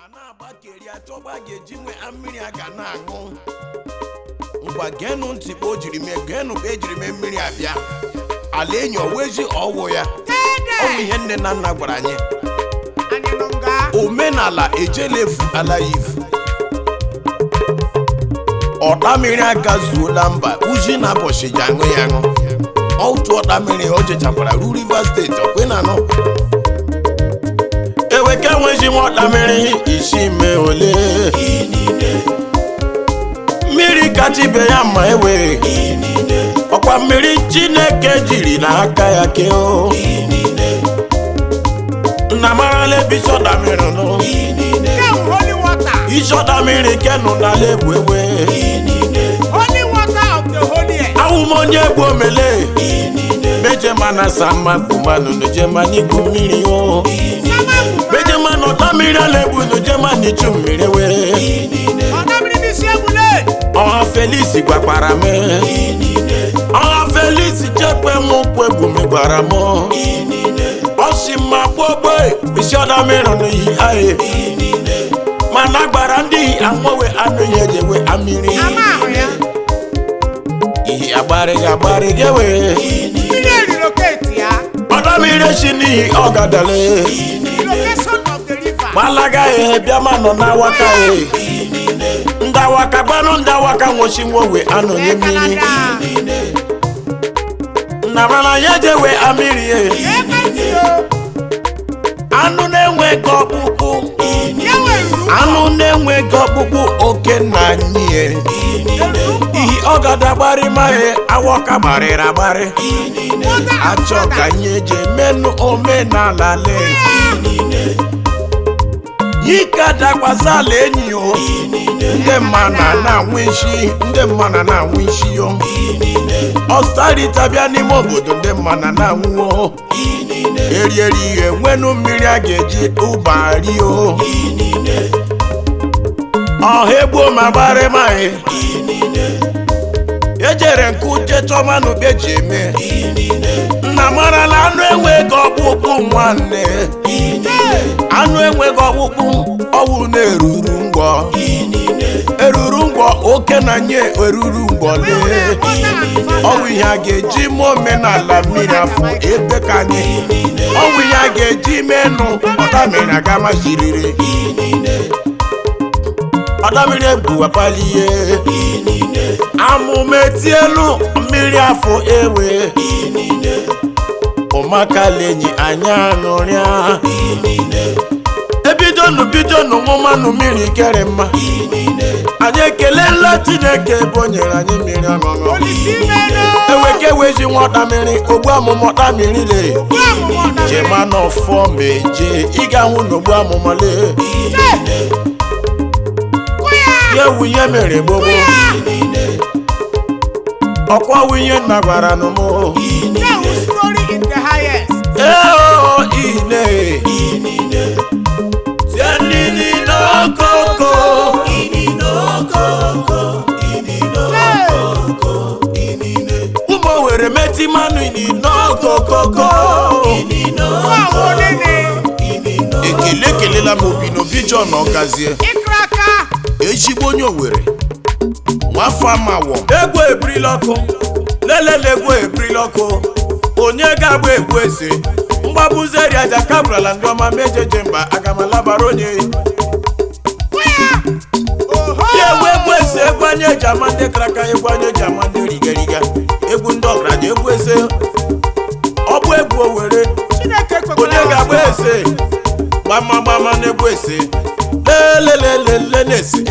a na-agbakeri achọgba ga-eji nwe mmiri a ga na-aṅụ ngwa geenụ ntị kpa o jiri mee geenụ ka ejiri mee mmiri abịa ala enyi owezi ọwụ ya ọ bụ ihe nne na nna gwara anyị omenala ejelefu ala ifu ọda mmiri agazuola mba uji na abọchị ji aṅụ ya aṅụ otu ọda mmiri o jechakwara ru rivers steeti ọkwe na anọ eweke enweghị nwa ọda mmiri isi mee ole mmiri kacha ibe ya ma ewe ọkwa mmiri chineke jiri n'aka ya kee o nna marala ebe isi ọda mmiri nụ holy water isi ọda mmiri kenụ n'ala egwu ewe holy water of the holiest awụm onye egwu omele mejema na sama kumanụ nujema n'igwu mmiri o mejema na ọda mmiri ala egwu nujema n'ichu mmiri were ọ̀nàmìrì bí sí ebule ọha felix gbakwara m ọha felix chekwe m kwegbu m gwara m ọ si mma gbogbo isi ọda mmiri n'ihi ahụ mana gbara ndị anwewe anụ ya ejewe amiri ama ahụ ya ihe agbarịghị agbarịghị ewe mmiri eriloketi ya ọda mmiri si n'ihi ọgadale relocation of the river gbalaga ehe bịa ma nọ n'awaka e ndị awaka gbanụ ndị awaka nwochi nwowe anụ nye mmiri Canada nna mana ya ejewe amiri e ekwentị o anụ na-enweghị ọkpụkpụ ya weruru anụ na-enweghị ọkpụkpụ oke nna anyị e ihi ọgada gbarị maghị awọka gbarịrị agbarị achọ ka anyị eji emenụ omenala le yika dakwasala enyi o ndị mma na na-anwụ isi ndị mma na na-anwụ isi o ọstarita bịa n'ime obodo ndị mma na na-anwụ o erieri ihe nwenu mmiri a ga-eji ụba rie o ọha egbuo ma gbarị maghị ejere nke uche chọma na ube ji eme nna marala anụ enweghị ọkpụkpụ nwanne anụ enweghị ọkpụkpụ ọwụ na-eruru ngwọ eruru ngwọ oke na nye eruru ngwọ lee ọwụ ihe a ga-eji mee omenala mmiri afọ ebe ka anyị ọwụ ihe a ga-eji mee nụ ọdamiri aga maziriri ọdamiri ebuwapali ihe amụma etielu mmiri afọ ewe ụmakalenyi anya anụrịa ebidonu bidonu ṅụmanụ mmiri kere mma anyị ekelela chineke ebe o nyere anyị mmiri ọṅụṅụ olisi menu eweke wezi nwọta mmiri ogbu amụma ọta mmiri le jema n'ọfọ meje ị ga-ahụ n'ogbu amụma le ya ewu ihe mere gbogbo ọkwa wunye nna gwara nụ mụ story in the highest Eo ine Tianini n'okoko Ụmụ were meti mmanụ ini n'okokoko ọwụ nene Ekele ekelela m obi n'obi John Ọgazie ịkra aka ezigbo onye Owere nwafọ amawọ egwu ebirila ọkụ lelele egwu ebirila ọkụ onye ga-agba egwu eze mgbabuzeri aja kabrala ndị ọma mejeje mba agamalabara onye oho ya egwu egwu eze egwu anya eji ama ndị karaka egwu anya eji ama ndị rigariga egwu ndị ọgaranya egwu eze ọ bụ egwu Owere chineke onye kwekwara ga-agba eze gbamagbama na-egwu eze lelelelele na-ese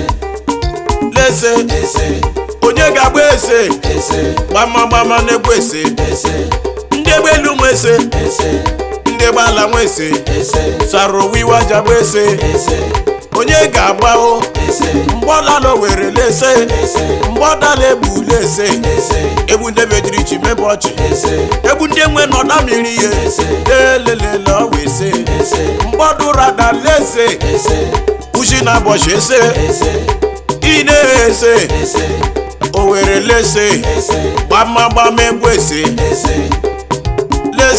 lese onye ga-agba eze gbamagbama na-egwu eze ndị egbe elu nwe eze ndị egbe ala nwe eze sara owiwa ji agba eze onye ga-agba o mgbọdala were lese mgbọdala egbu lese egbu ndị mejiri ji mebe ọchị egbu ndị nwe nọda mmiri ihe lelelele ọwa ese mgbọdụrada lese ushi na abọchị ese ị na-ese o were lese gbamagbama egwu ese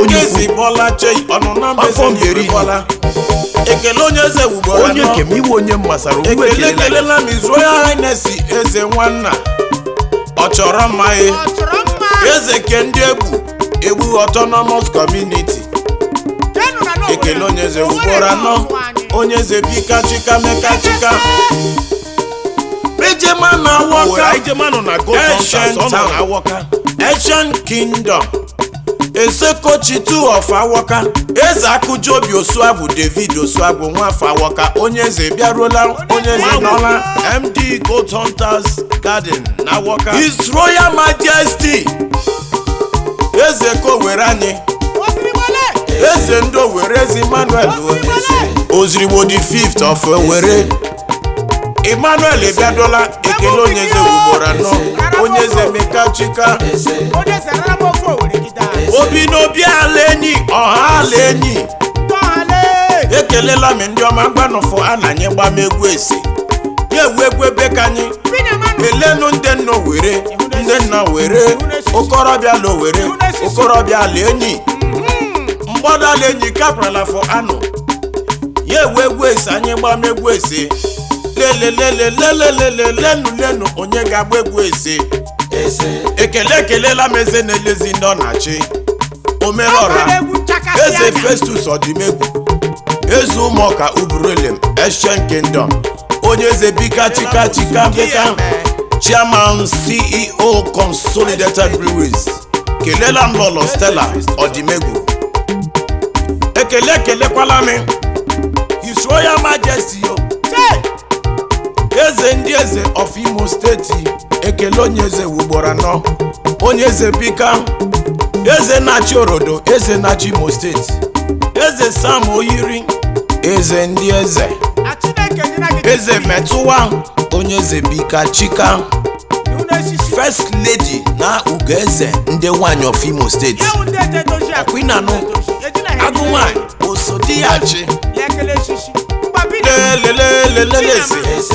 ekezi bọla chei ọnụ na Afọ mbeze m eri nyeri bọla ekele onye eze wugboro onye anọ kem iwe onye m masara ugbu ekele ekelela kelela m His Royal Highness eze nwanna ọ chọrọ mma ya Ọ chọrọ mma. eze ke ndị egwu egwu autonomous community Jenu na n'Owerri. ekele onye eze Owerri ugboro anọ bụ anyị. onye eze bika chika meka chika ejema na Owere awọka ijemanụ na gold Ancient hunters ọ nọ town. na awọka ancient kingdom esekochi two of awọka eze akụjobi osuagwu david osuagwu nwafọ awọka onye eze bịaruola onye eze nọla md gold hunters garden na awọka his royal majesty eze kowere anyị Osirimole. eze ndị owere eze emmanuel Osirimole. ozirigbo the fifth of owere emmanuel bịadola ekele onye eze ugboro anọ onye eze meka chika Onye serara m ofe Owerri gị daa. obi n'obi ala enyi ọha ala enyi Tọhale. ekelela m ndị ọma gbanụfụ a na anyị gbam egwu esi ya ewu egwu ebe ka anyị Binyamanụ. elenu ndị nna were ndị nna were okorobịa la owere okorobịa ala enyi mgbadala enyi kaprala fọ anụ ya ewu egwu esi anyị gbam egwu esi lelelelelelelelenu lenu onye ga-agba egwu esi ekele ekelela m eze na-elezi ndị ọ na-achị omerọra Ọgbara egwu chakasị eze anya. festus ọdịmegwu eze ụmụọka ubrulem eshen kingdom onye eze bika chika chika beka chairman ceo consolidated breweries kelela m lọlọ stella ọdịmegwu ekele ekelekwala m his royal majesty o Chee. eze ndị eze of imo steeti ekele onye eze ugboro anọ onye eze bika eze na-achị orodo eze na-achị imo steeti eze sam oyiri eze ndị eze A Chineke nyere gị eze metụwa onye eze bika chika iwu n'esisi. first lady na ugeze ndị nwanyị of imo steeti Ewu ndị eje dozie akụ. Akwụna nụ. Ejina ha agụ ejire nwanyị osodiachi ya ekele esisi. Mgba Binyamanụ. lelelelelelelesi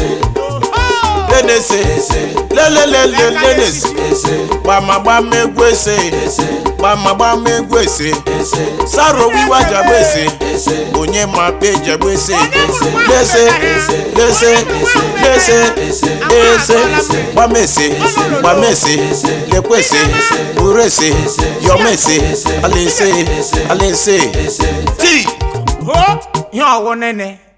Oho. lenese lelelelelelesi gbamagbam egwu ese gbamagbam egwu ese saro wiwa jagbe ese onye ma pe jagbe ese lese lese lese lese gbamese gbamese lekwese burese yọmese alese alese tii Ho. Ihe ọwụ nene.